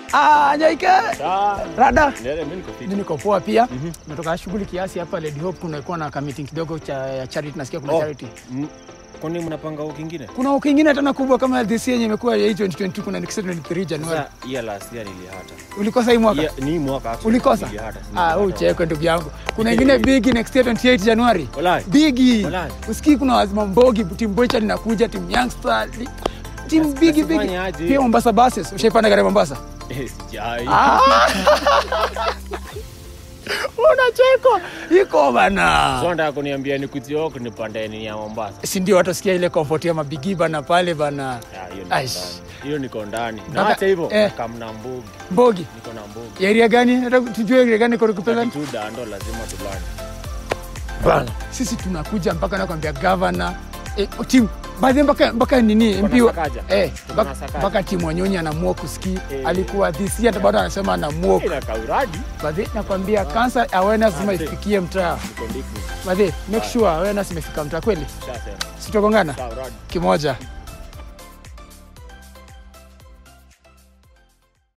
Ah, Nyaike. Sawa. Rada. Ndele, mimi niko fit. Mimi niko poa pia. Nimetoka shughuli kiasi hapa Lady Hope kunakuwa na meeting kidogo cha ya charity nasikia kuna Oh. charity. Mm, Kwani mnapanga wiki ingine? Kuna wiki ingine tena kubwa kama this yenye imekuwa ya 2022 kuna next 23 Januari. Sasa hiya last year nilihata. Ulikosa hii mwaka? Hiya- Ni mwaka actually. Ulikosa? Nilihata. Ah, wewe uchekwe ndugu yangu. Kuna ingine big next year 28 Januari. Walai. Bigi. Walai. Usikii kuna wazima mbogi, timu Bocha linakuja, timu Youngster, li- timu Basi- bigi basi bigi. fanya aje? Pia Mombasa buses. Ushaipanda gari ya Mombasa? Eh, sijai. Ah. Unachekwa. Iko bana. So nataka kuniambia nikujie huko nipande nini ya Mombasa. Si ndio watasikia ile comfort ya mabigi bana pale bana. Ah, hiyo niko Aish. ndani. Hiyo niko ndani. Na Mpaka- hata hivyo eh. kamna mbugi. Mbogi. Niko na mbugi. Ya area gani? Nataka tujue area gani kwa kupenda. Tu dando lazima tulani. Bana. Sisi tunakuja mpaka nakwambia governor eh, timu baadhi mpaka mpaka nini Tuko na MP wa- Sakaja. eh Tuko mpaka- na Sakaja. mpaka timu Wanyonyi anaamua kuski Eh. alikuwa this year hata bado anasema anaamua Ina kauradi. baadhi nakwambia cancer awareness lazima Asante. ifikie mtaa Niko ndiki. baadhi make sure awareness imefika mtaa kweli Ushasema. sitogongana Kauradi. kimoja